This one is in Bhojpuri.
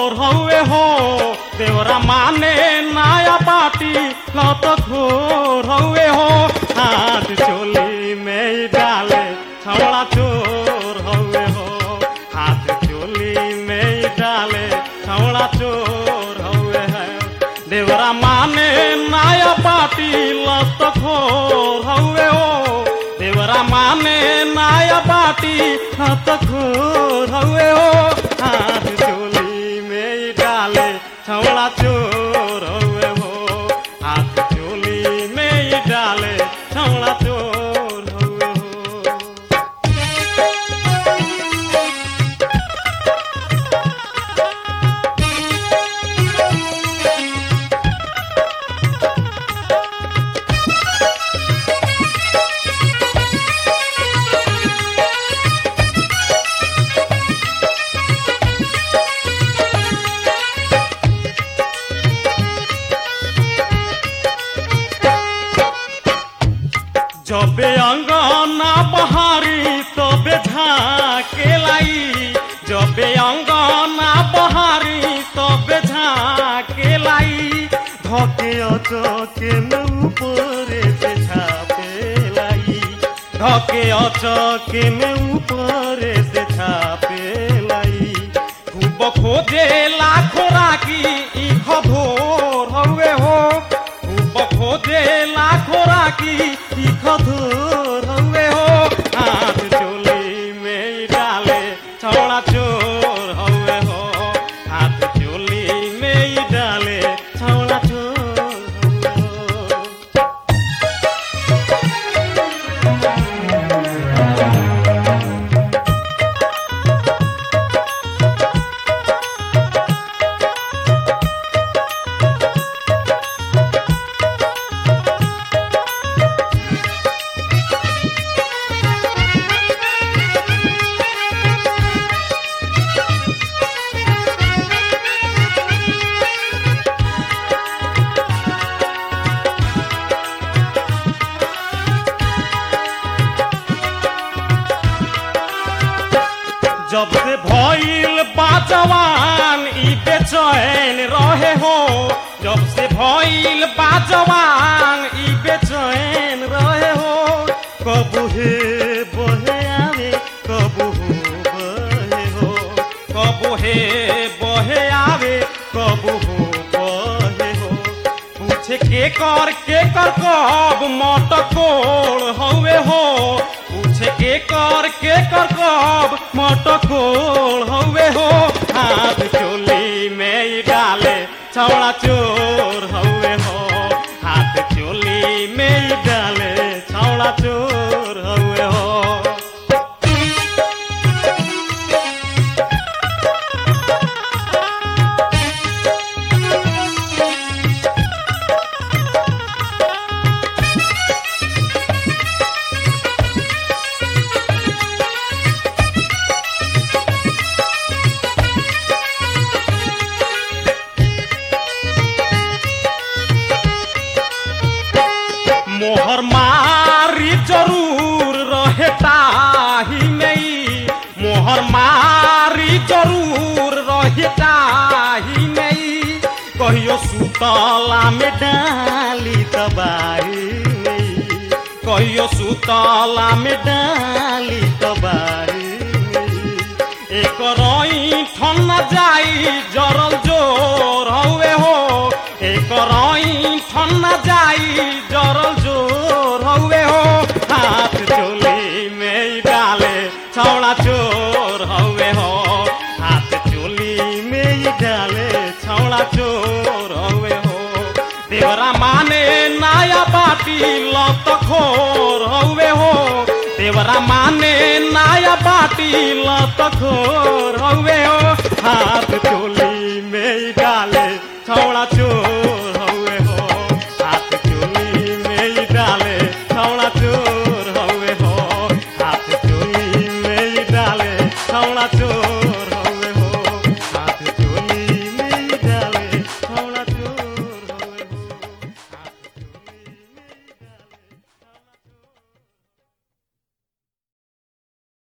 खोर हवे हो देवरा माने नाया पाटी लत खोर हवे हो हाथ चोली में ही डाले छवड़ा चोर हवे हो हाथ चोली में ही डाले छवड़ा चोर हवे है देवरा माने नाया पाटी लत खोर हवे हो देवरा माने नाया पाटी लत खोर हवे हो हाथ चोली में ही डाले छवड़ा चोर हवे हो हाथ चोली में ही डाले छवड़ा चोर हवे हो जबे अंगना बहारी तबे झाके लाई जबे अंगना बहारी तबे झाके लाई धके अचके में ऊपरे से छापे लाई धके अचके में ऊपरे से छापे लाई खूब खोजे लाखो राखी ई खधोर हवे हो खूब खोजे लाखो राखी ई खधोर हवे हो हाथ चोली में ही डाले छौड़ा चोर हवे हो हाथ चोली में ही डाले छौड़ा चोर हवे हो जब से भइल बाजवान ई बेचैन रहे हो जब से भइल बाजवान ई बेचैन रहे हो कबू हे बहे आवे कबू हो बहे हो कबू हे बहे आवे कबू हो बहे हो पूछे के कर के कर कब मटकोड़ हवे हो पूछे के कर के कर कब मटकोड़ हवे हो हाथ चोली में ही डाले छौड़ा चोर हवे हो हाथ चोली में ही डाले छौड़ा चोर हवे हो मोहर मारी जरूर रहे ताही नहीं मोहर मारी जरूर रहे ताही नहीं कहियो सुतला में डाली तबाही नहीं कहियो सुतला में डाली तबाही नहीं एक रई ठन जाई जरल जोर हवे हो एक रई ठन जाई जरल जोर हवे हो हाथ चोली में ही डाले छौड़ा चोर हवे हो हाथ चोली में ही डाले छौड़ा चोर हवे हो देवरा माने नाया बाटी लत खोर हवे हो देवरा माने नाया बाटी लत खोर हवे